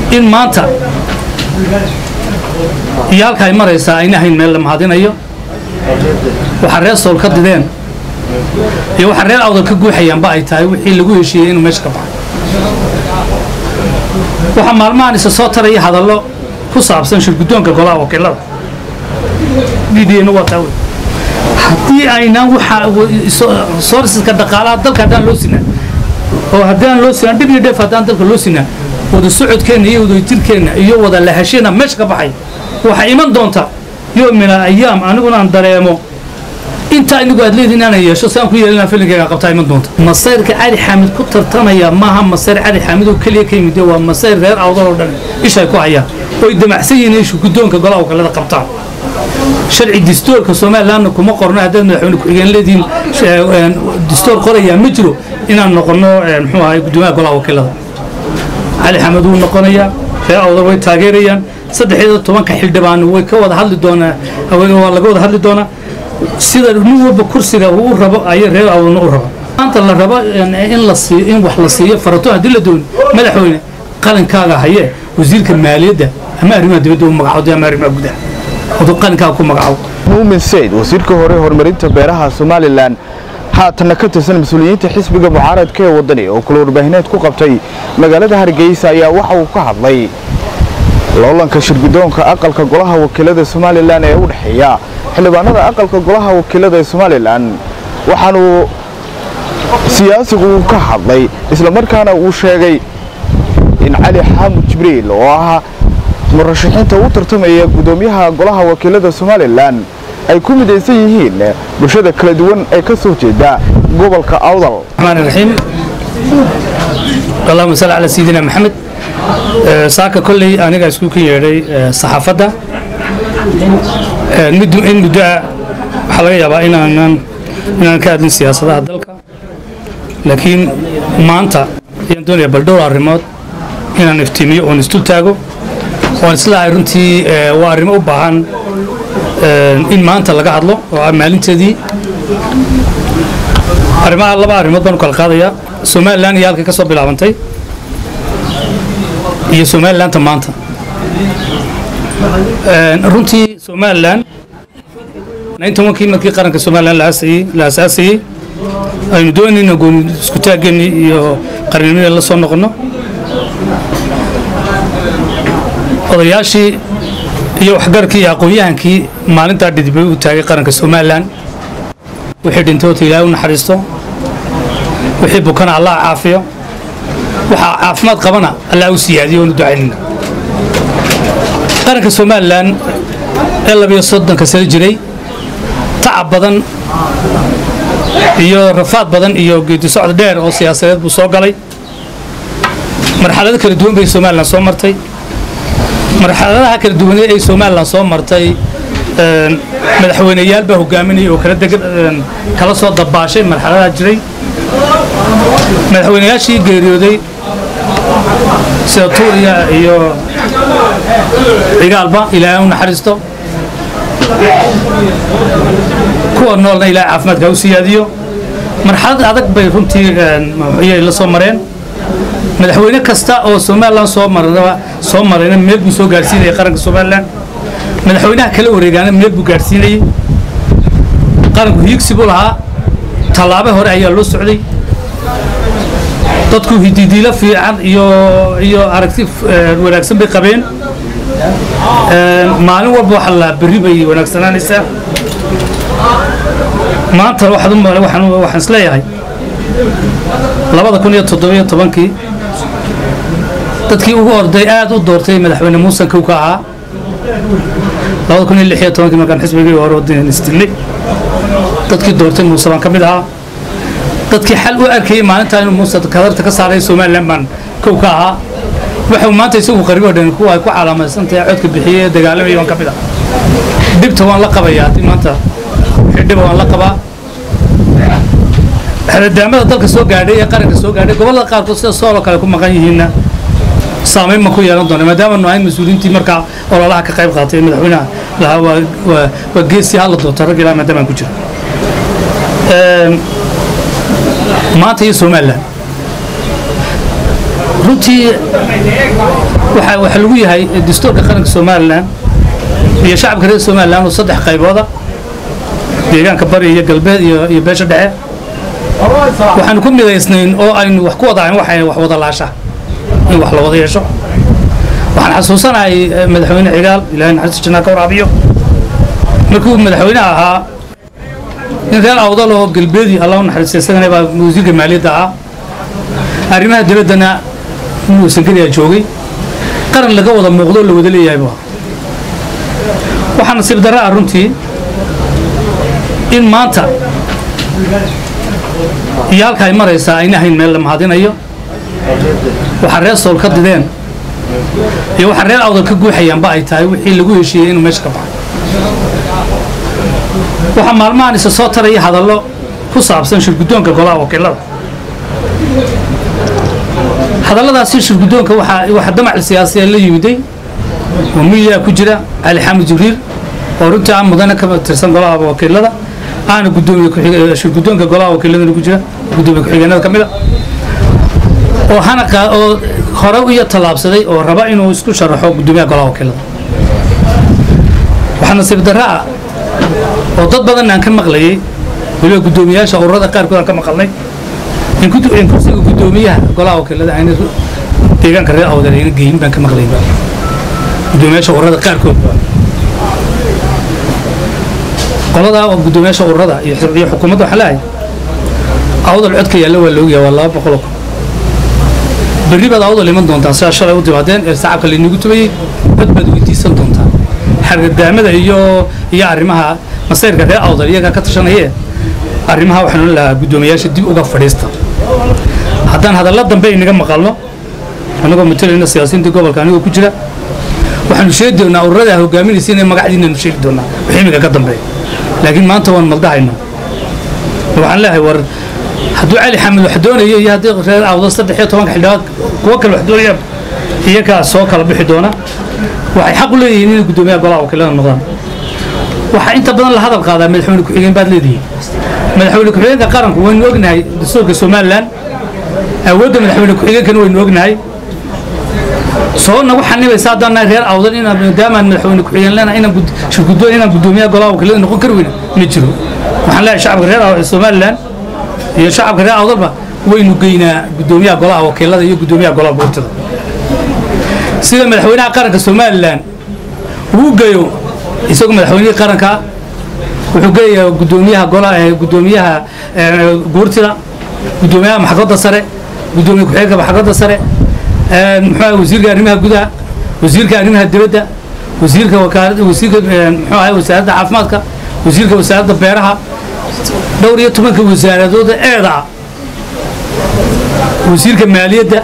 in maanta iyo halka ay maraysaa ayna hayn meel la mahadinayo waxaa reer sool ka dideen iyo waxaa reer awdal ka guuxayaanba ay tahay wixii lagu heshiiyey inuu meesha ka baxo waxaa maalmahan isa soo taraya hadallo ku saabsan shirguddoonka golaha wakiilada ddn waa taa wey haddii aynaan waxa soorsiska dhaqaalaha dalka haddaan loo sinaa oo haddaan loo sinaa dhib iyo dheef haddaan dalka loo sinaa wada socodkeenna iyo wada jirkeenna iyo wada lahasheenna meesha ka baxay waxaa iman doonta yoom min ayaam aniguna aan dareemo intaa inigu aad leediin inaan yeesho si aan ku yeelina filinkayga qabtaa iman doonta masayrka cali xaamid ku tartamaya maaha masayr cali xaamid oo keliya ka yimid waa masayr reer awdal oo dhan ishay ku hayaan oy damacsan yihiin ishu guddoonka golaha wakiilada qabtaan sharci distoorka somalilandna kuma qorno haddaad madaxweyne ku-xigeen leediin distoor qorayaa ma jiro inaan noqono muxuu ahay guddoomiyaha golaha wakiilada cali xamed wuu noqonayaa reer awdal way taageerayaan saddex iyo tobanka xildhibaan way ka wada hadli doonaa waa laga wada hadli doonaa sida nin walba kursiga uu u rabo ayay reer awdalna u rabo maanta la rabo in la siiyo in wax la siiyo farato haddii la dooni madaxweyne qalinkaaga haye wasiirka maaliyadda ama arrimaha dibadda u magacawday ama arrimaha gudaha aduu qalinkaaga ku magacaabo muumin sayd wasiirka hore horumarinta beeraha somalilan haatanna ka tirsan mas-uuliyiinta xisbiga mucaaradka ee waddani oo kula warbaahineed ku qabtay magaalada hargeysa ayaa waxa uu ka hadlay loolanka shirguddoonka aqalka golaha wakiilada somalilan ee u dhexeeya xildhibaanada aqalka golaha wakiilada ee somalilan waxaanuu siyaasigu uu ka hadlay islamarkaana uu sheegay in cali xaamud jibriil oo ah murashaxiinta u tartamaya guddoomiyaha golaha wakiilada somalilan ay ku midaysan yihiin bulshada kala duwan ee ka soo jeeda gobolka awdal الرحمن الرحيم اللهم صل على سيدنا محمد saaka kolley aniga isku ka yeedhay saxaafadda muddo in muddo ah waxaa laga yaabaa inaanan inaan ka hadlin siyaasadaha dalka laakiin maanta ayaan doonaya bal dhowr arrimood inaan iftiimiyo oon isdul taago waan islahay runtii waa arrimo u baahan in maanta laga hadlo oo ah maalinteedii arrimaha laba arrimood baan u kala qaadayaa somalilan iyo halkay ka soo bilaabantay iyo somalilandta maanta runtii somalilan kii markii qaranka somalilan la asaasayey aynu doonayna gooni isku taaggeennii iyo qarnimada la soo noqonno odayaashii iyo waxgarkii iyo aqoon-yahankii maalintaa dhidibay u taagay qaranka somalilan wixii dhintay oota ilaahay u naxariisto wixii bukana allah caafiyo waxaa caafimaad qabana allah u siyaadiyo oonu ducaynayna qaranka somalilan ee labiyo soddonka sano jiray tacab badan iyo rafaad badan iyo geedi socod dheer oo siyaasadeed buu soo galay marxalado kala duwan bay somalilan soo martay marxaladaha kala duwanee ay somalilan soo martay madaxweyneyaal baa hogaaminayay oo kala dega kala soo dabaashay marxaladaha jiray madaxweyneyaashii geeriyooday sida tuuriya iyo cigaalba ilaahay u naxariisto kuwa noolna ilaahay caafimaadka u siyaadiyo marxalad adag bay runtii ayay la soo mareen madaxweyne kasta oo somalilan soo maraba soo marayna meel buu soo gaadhsiinayay qaranka somalilan madaxweynaha kala wareegaana meel buu gaadhsiinayey qaranku hiigsi buu lahaa tallaabe hore ayaa loo socday dadku hididiilo fiican iyo iyo aragti wanaagsan bay qabeen maalin walba waxa la berri bay wanaagsanaanaysaa maanta waxaad u maqlay waxaan waxaan isleeyahay labada kun iyo toddobiyo tobankii dadkii ugu orday aad u doortay madaxweyne muusan kow ka ahaa labada kun iyo lix iyo tobankii markaan xisbigii hore waddan isdilnay dadkii doortay muuse baan ka mid ahaa dadkii xal u arkayay maalintaa inuu muuse kadarta ka saaray somalilan baan kow ka ahaa wuxuu maanta isagu qaribo dhan kuwa ay ku calaamaysantahay codka bixiyey ee dagaalamaya waan ka mid ah dhibta waan la qabayaa haddii maanta wixii dhiba waan la qabaa xeradaamada dalka soo gaadhay ee qaranka soo gaadhay gobollada qaarkood sida sooloo kale ku maqan yihiinna saamayn ma ku yeelan doona maadaama nu ahayn mas-uuliyiintii markaa ololaha ka qayb qaatay madaxweynaha lahaa waa waa waa geesi hala doonto rag ilaa maadaama aan ku jiro maanta iyo somalilan runtii waxa waxa lagu yahay dastuurka qaranka somalilan iyo shacabka reer somalilan oo saddex qaybooda deegaanka bari iyo galbeed iyo iyo beesha dhexe waxaanu ku midaysnayn oo aynu wax ku wadahayn waxay wax wada laasha in wax la wada yeesho waxaan xasuusanahay madaxweyne cigaal ilaahay naxariista jannaa ka waraabiyo markuu madaxweynaha ahaa in reer awdal oo galbeedii allah u naxariistay isagana baa wasiirka maaliyadda ahaa arrimaha dibaddana inuu sangariya joogay qaran laga wada muuqdo la wada leeyahay buu waxaa nasiib darra ah runtii in maanta iyo halka ay maraysaa ayna ahayn meel la mahadinayo waxaa reer sool ka dideen iyo waxaa reer awdal ka guuxayaanba ay tahay wixii lagu heshiiyey inuu meesha ka baxo waxaa maalmahan isa soo taraya hadallo ku saabsan shirguddoonka golaha wakiilada hadalladaasi shirguddoonka waxaa waxa damac siyaasiya la yimiday oo miyaa ku jira cali xamed jibriil oo runtii aan mudane ka tirsan golaha wakiilada aana gudoomiye shirguddoonka golaha wakiiladana ku jira gudoomiye ku-xigeenada ka mida oo hana oo hore iyo tallaabsaday oo raba inuu isku sharaxo gudoomiyaha golaha wakiilada waxaa nasiib darra ah oo dad badan aan ka maqlayay weliba guddoomiyaasha ururada qaarkood aan ka maqalnay in kursiga guddoomiyaha golaha wakiilada ayna deegaanka reer awdal ayna geyin baan ka maqlayay guddoomiyaasha ururada qaarkood qolada guddoomiyaasha ururada iyo xukuumadda waxaa leeyahay awdal codka yaalla waa laogyahay waa laba boqol kun berri baad awdal iman doontaa sidaa shalay u timaadeen ee sacabka laynagu tubayey cod baad weydiisan doontaa xargadaamada iyo iyo arrimaha masayrka reer awdal iyagaa ka tashanayee arrimaha waxaan lahaa guddoomiyaasha dib uga fadhiista haddaan hadalla dambe inaga maqalno annagoo matalayna siyaasiyiinta gobolka anigoo ku jira waxaanu sheegi doonaa ururadaa hogaaminaysa inay magacdiinanu sheegi doonaa wixii iminka ka dambeeya laakiin maanta waan maldahayna waxaan leeyahay war hadduu cali xamed wax doonayo iyo haddii reer awdal saddex iyo tobanka xildhibaad kuwo kale wax doonayaan iyagaa soo kala bixi doona waxay xaq u leeyihiin inay guddoomiyaha golaha wakiilada noqdaan waxaa inta badan la hadal qaadaa madaxweyne ku-xigeen baad leedihiin madaxweyne ku-xigeenka qaranku waynu ognahay dastuurka somalilan awoodda madaxweyne ku-xigeenkana waynu ognahay soo nagu xanibaysa haddaan nahay reer awdal inaan maadaamaan madaxweyne ku-xigeen leenahay inaan shirguddoon inaan guddoomiyaha golaha wakiilada noqon kari weyna ma jiro waxaan leeyahay shacabka reer somalilan iyo shacabka reer awdalba waynu geynaa guddoomiyaha golaha wakiilada iyo guddoomiyaha golaha boortada sida madaxweynaha qaranka somalilan uu geeyo isagoo madaxweynihii qaranka wuxuu geeyaa guddoomiyaha golaha guddoomiyaha guurtida guddoomiyaha maxkamadda sare guddoomiye ku-xigeenka maxkamadda sare muxuu wasiirka arrimaha gudaha wasiirka arrimaha dibadda wasiirka wakaalada wasiirka muxuu ahay wasaaradda caafimaadka wasiirka wasaaradda beeraha dhowr iyo tobanka wasaaradooda eeda ah wasiirka maaliyadda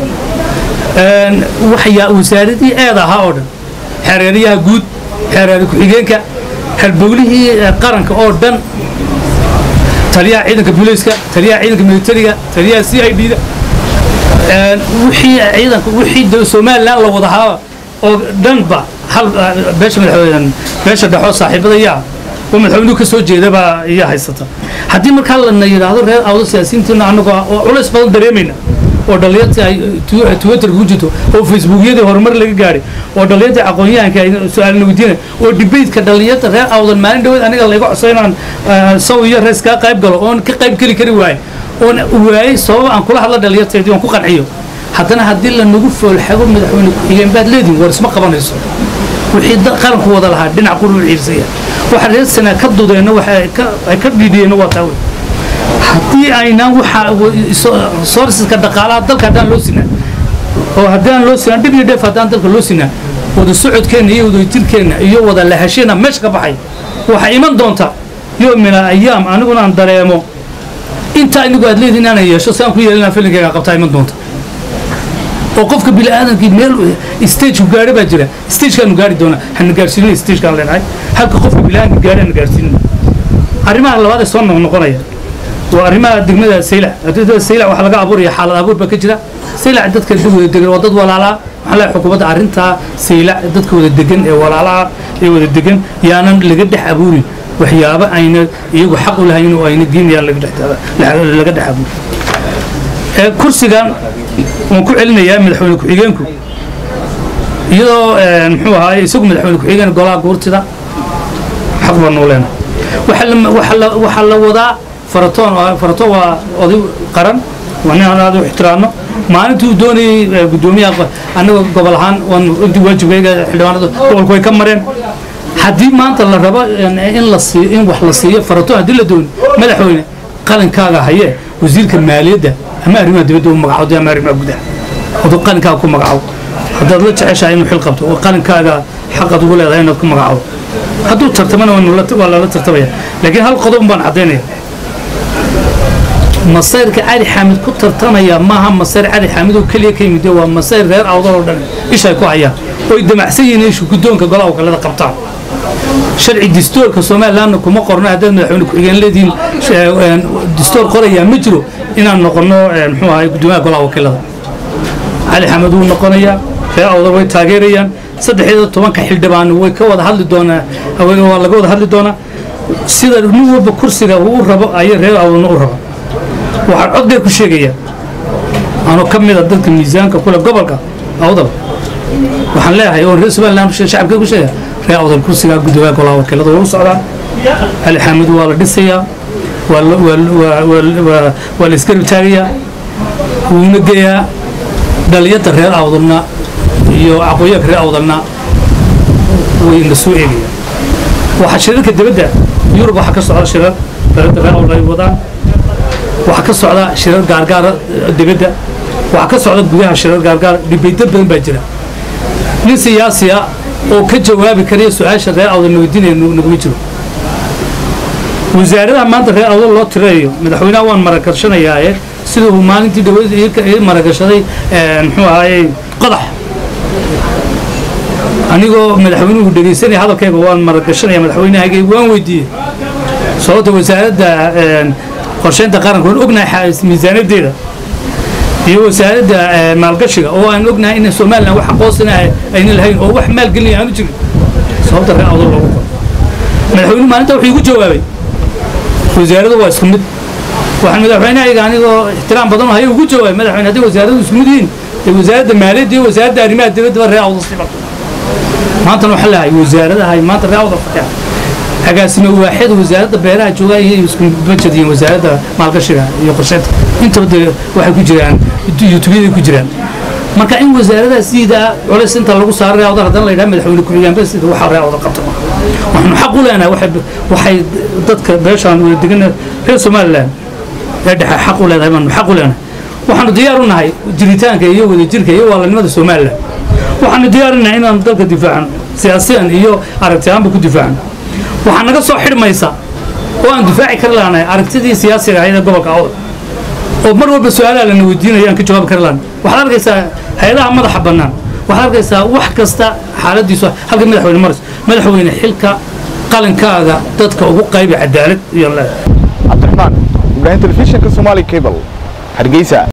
waxyaa wasaaradii eeda ahaa oo dhan xereerayaha guud xereera ku-xigeenka halbowlihii qaranka oo dhan taliyaha ciidanka booliiska taliyaha ciidanka militariga taliyaha c i d da wixii ciidanka wixii somalilan la wadahaa oo dhanba hal beesha madaxweyne beesha dhexoo saaxiibada yaa oo madaxweynuhu ka soo jeedabaa iyaa haysata haddii markaa lana yidhaahdo reer awdo siyaasiyiintiina annagoo oo culays badan dareemayna oo dhallinyartii ay twitterka ku jirto oo facebookyadii horumar laga gaadhay oo dhallinyartii aqoon-yahanka ay su-aalna weydiinay oo debateka dhallinyarta reer awdan maalin dhaweed aniga layga codso inaan saw iyo rees kaa qayb galo oon ka qayb geli kari waaye oon waayey sababa aan kula hadla dhallinyarteedii oon ku qanciyo haddana haddii lanagu foolxago madaxweyne ku-xigeen baad leedihin war isma qabanayso wixii qaranku wada lahaa dhinac quru u ciirsaya waxa reer sanaa ka dudeenna waxa ay ka dhiidhiyeenna waa taa wey haddii aynaan waxa soorsiska dhaqaalaha dalka haddaan loo sinaa oo haddaan loo sinaa dhib iyo dheef haddaan dalka loo sinaa wada socodkeenna iyo wadajirkeenna iyo wada lahasheenna meesha ka baxay waxaa iman doonta yo min al ayaam aniguna aan dareemo intaa inigu aad leedihin inaanan yeesho si aan ku yeelina filinkeyga qabtaa iman doonta oo qofka bini aadamkii meel stage ku gaadha baa jira stagekaanu gaari doonaa hana gaarsiinina stagekaan leenahay halka qofka bini aadamka gaadha hana gaarsiinina arrimaha labaad ee soo noqnoqonaya waa arrimaha degmada saylac degmada saylac waxaa laga abuuraya xaalad abuur baa ka jira saylac dadka wada degan waa dad walaalaa waxaan leeyahay xukuumadda arrintaa saylac dadka wada degan ee walaalaha ee wada degan yaanan laga dhex abuurin waxyaabo ayna iyagu xaq u lahayn oo ayna diinayaan laga dhex laga dhex abuurin ee kursigan waan ku celinayaa madaxweyne ku-xigeenku iyadoo muxuu ahaay isagu madaxweyne ku-xigeen golaha guurtida xaq baan noo leenahay waxaa la waxaa la waxaa la wadaa faratoon faratoon waa oday qaran waa nin aan aad u ixtiraamno maalintii uu doonayey guddoomiyaha annaga gobol ahaan waan intii waajibkayga xildhibaanada gobolku way ka mareen haddii maanta la rabo in la siiyo in wax la siiyo faratoon haddii la dooni madaxweyne qalinkaaga haye wasiirka maaliyadda ama arrimaha dibadda u magacawday ama arrimaha gudaha aduu qalinkaaga ku magacawo haddaad la jeceshahay inuu xil qabto oo qalinkaaga xaqaad ugu leedahay inaad ku magacawo hadduu tartamana waa lala tartamaya laakiin hal qodob baan caddaynaya masayrka cali xaamid ku tartamaya maaha masayr cali xaamid oo keliya ka yimid waa masayr reer awdal oo dhan ishay ku hayaan oy damacsan yihiin ishu guddoonka golaha wakiilada qabtaan sharci distoorka somalilandna kuma qorno haddaad madaxweyne ku-xigeen leedihiin distoor qorayaa ma jiro inaan noqono muxuu ahay guddoomiyaha golaha wakiilada cali xamed wuu noqonayaa reer awdal way taageerayaan saddexiyo tobanka xildhibaan way ka wada hadli doonaa waa laga wada hadli doonaa sida nin walba kursiga uu u rabo ayay reer awdalna u rabo waxaan cod dheer ku sheegayaa anoo ka mid a dadka miisaanka kule gobolka awdal waxaan leeyahay oon reer somaliland shacabka ku sheegaya reer awdal kursigaa guddoomiyaha golaha wakiilada waa u socdaa cali xamed waa la dhisayaa waa la isgarab taagayaa wuuna geeyaa dhaliyada reer awdalna iyo aqooyaanka reer awdalna wayna soo eegayaan waxaa shirarka dibadda yurub waxaa ka socda shirar dhaliyada reer awdal ay wadaan waxaa ka socda shirar gaargaara dibadda waxaa ka socda gudaha shirar gaargaar dhibaydo badan baa jira nin siyaasi ah oo ka jawaabi karaya su-aasha reer awdal na weydiinaya naguma jiro wasaaradaha maanta reer awdal loo tirayo madaxweynaha waan maragashanayaaye sida uu maalintii dhaweyd ii maragashaday muxuu ahaayey qodax anigoo madaxweynuhu dhegaysanaya hadalkayga waan maragashanaya madaxweynahayga waan weydiiyey sababta wasaaradda qorsheynta qaranka waan ognahay miisaanadeeda iyo wasaaradda maalgashiga oo aan ognahay in somaliland wax aqoonsina ayna lahayn oo wax maalgelinaya aanu jirin sababta reer awdal loogu qoro madaxweynuhu maalinta wuxuu igu jawaabay wasaaradu waa isku mid waxaan madaxweynahayga anigoo ixtiraam badan haya ugu jawaabay madaxweyne hadday wasaaradu isku mid yihiin ee wasaaradda maaliyadda iyo wasaaradda arrimaha dibaddaba reer awdal siba maantana waxaa leeyahay wasaaradaha maanta reer awdal fadhiya agaasime waaxid wasaaradda beeraha joogaa iyo isku budget iyo wasaaradda maalgashiga iyo qorsheynta intaba dee waxay ku jiraan youtubeyada ku jiraan marka in wasaaradaha sida culays inta lagu saaro reer awdal haddana la yidhaha madaxweyne ku-xigeenba sida waxa reer awdal qabta waxaanu xaq u leenahay waxay dadka beeshaan wada degan reer somaliland ee dhexe xaq u leedahay baanu xaq u leenahay waxaanu diyaar u nahay jiritaanka iyo wadajirka iyo waalanimada somaliland waxaanu diyaar u nahay inaanu dalka difaacno siyaasiyan iyo aragti ahaanba ku difaacno waxaa naga soo xidhmaysa oo aan difaaci kari lahanay aragtidii siyaasiga ahayd ee gobolka awdal oo mar walba su-aalaha lana weydiinaya aan ka jawaabi kari lahan waxaad arkaysaa hay-adaha madaxa bannaan waxaad arkaysaa wax kasta xaaladiisu halka madaxweyne maris madaxweyne xilka qalinkaaga dadka ugu qaybi cadaalad iyo cabdiraxmaan ibraahim telefishinka somaali cable hargeysa